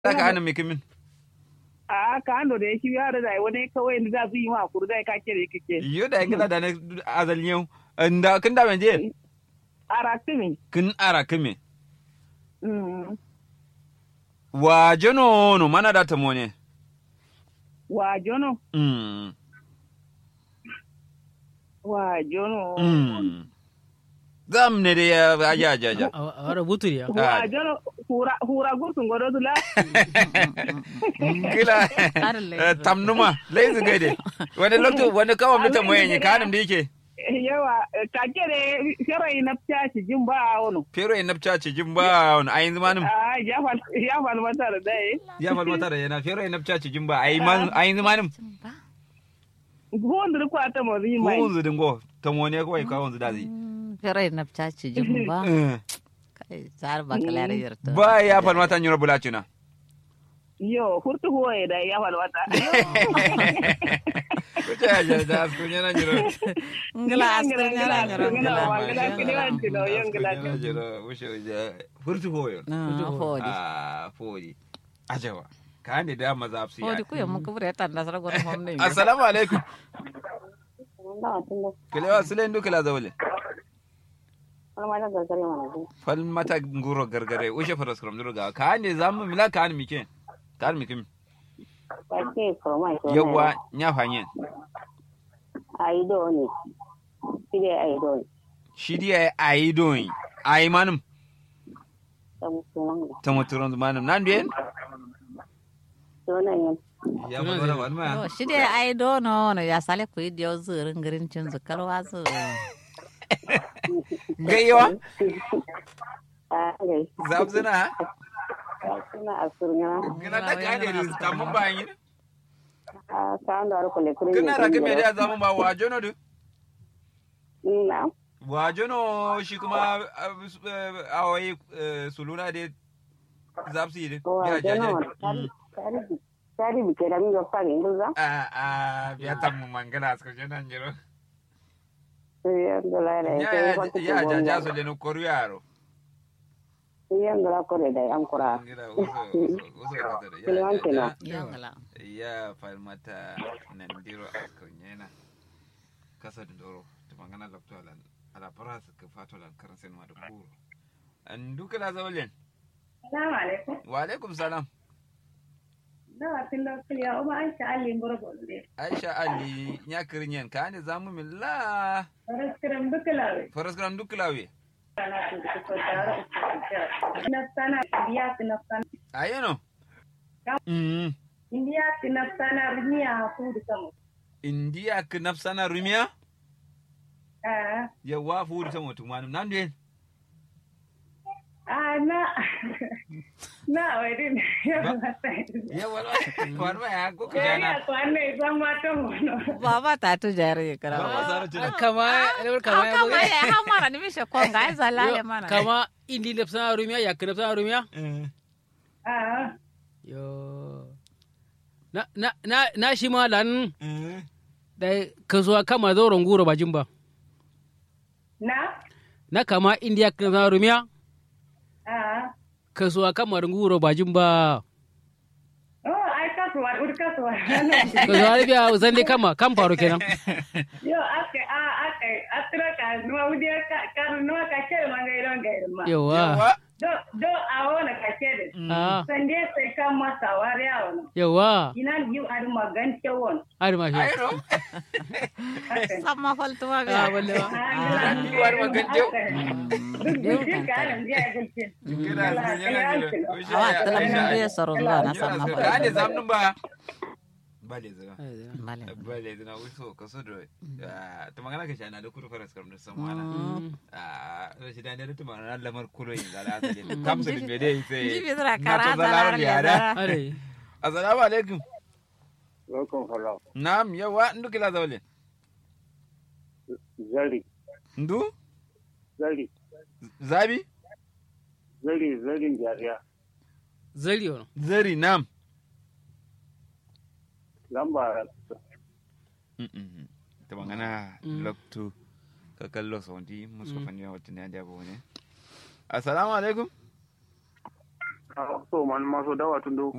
za ka hana mai kimin a ka ando da yake yaro da wani kawai da za su yi ma kuru da ka kere kike yo da gila da na azal yau nda kin da banje ara kimi kin ara kime mm wa jono no mana da tamo ne wa jono mm wa jono mm zam ne da ya aja aja aja awara buturi ya wa jono hura hura gurtun godo dula kila Karin eh, tamnuma laizu gaide wani lokto wani kawai mutum mai yanyi kanin da yake yawa ka kere sharai na tashi jin ba wono fero yin nafca ce jin ba wani ayin zamanin a ya fal ya fal mata da dai ya falmata da yana fero yin nafca ce jin ba ayin zamanin gondar ko ata mo ri mai ko wanzu dingo tamo ne kawai kawai wanzu da zai Fere na caci jin ba. Eh, Kai zar ba kala da yarta. ba ya falmata nyura bulacina yo hurtu hoye da ya fal mata kuce ya je da su nyana nyura Ngila askar nyara nyara ngila wa ngila. ngila kini wan tino yo ngila nyara nyura wuce wuce furtu hoyo Ah, fodi. ah fodi ajawa ka ne da maza su Fodi ya ku yamma ku bure tan da sara gona hom ne. assalamu alaikum kelewa sule ndu kila zawle falmata nguro gargare ushe faras kram ndu ga ka ne zamu mila ka an mike ka an mike yawa nya fanyen aido ne shi dai aido ne shi dia ai doin ai manum ta musulman da tamuturon manum nan bien sunan yin ya fa wala wan ma Yo shi dai ai do no no ya sale ku idio zurin girin cin zukar wasu. gaiwa a gai zabzina ha suna a surnya gina ta ka ne tamun bayin a kan da harko le kuri gina rake me da zamu ba wa jono du na wa jono shi kuma awai suluna de zabsi de ko a jana wani tari tari bi ke da mi ga fari nguza a a biya tamu mangana asko jona njiro yan da la da ya ke ko ya ja ja so de no koru yaro yan da ko da an kura ngira uso uso uso de Kiliwan kenan. ya Yangala. ya falmata nan diro asko nyena kasa doro to mangana lokto alan ala paras ka fatolan karan sen ma da kuro an duka la zawlen Salamu alaikum. wa alaikum salam Dawa tun da kuliya o ma an sha Ali ngoro bonde. aisha ali nya kirinyen ka ne zamu min la Ora skram dukalawe. faras gram duklawe Kana tu ko tara o Na sana biya na sana. ayeno mm India na sana riya fu da kamo. india ka nafsana rumiya Ah, yawa fu ta mutum wani nan den ah na. Na wai din. yawa wani ma ya ko Ya kijana ko anne zan ma to mono. Baba ta tu jari ba kara. sara tuna kama lewar kama ya Kama buga ya hamara ni mishe konga ai zalale mana. kama indi lepsana rumiya ya ka lepsana rumiya Ah, yo na na na na shi ma lan da kasuwa kama zauren goro bajin ba na. na kama indiya ka lepsana rumiya Ah. kasuwa kama goro bajin ba Oh, ai kasuwa, ur kasuwa. kasuwa rubiya zan dai kama kan faru kenan Yo, ake, ah, ake, atra ka, nuwa udia ka, ka, nuwa ka kere mangai don gairma. yawa yawa do do awona ka kede ah sande sai kan masa wari awona yawa ina yu ar magan cewon har ma shi ayro Sama faltuwa ah ga. walle yu ar magan cew. duk duk ka nan dia gulce kira sun yana jiro Awa tala mun biya soro zuwa na sama ka faltuwa. ne zamnin ba bale zaga Bale. bale zina wuso ka so da ta magana ka shana da kudu faras karam da samu ana a shi da ne da tuma na lamar kuro yin zala asali kamsa da bede sai Jibi zira na kara to zalar zalar yara are assalamu alaikum welcome hello na'am yawa ndu kila zawle zari ndu zari zabi zari zarin jariya zari wani zari na'am lamba ta magana Mm. loktu ka kallo sauti musu fanni wata ne da ne assalamu alaikum so man maso dawa tun do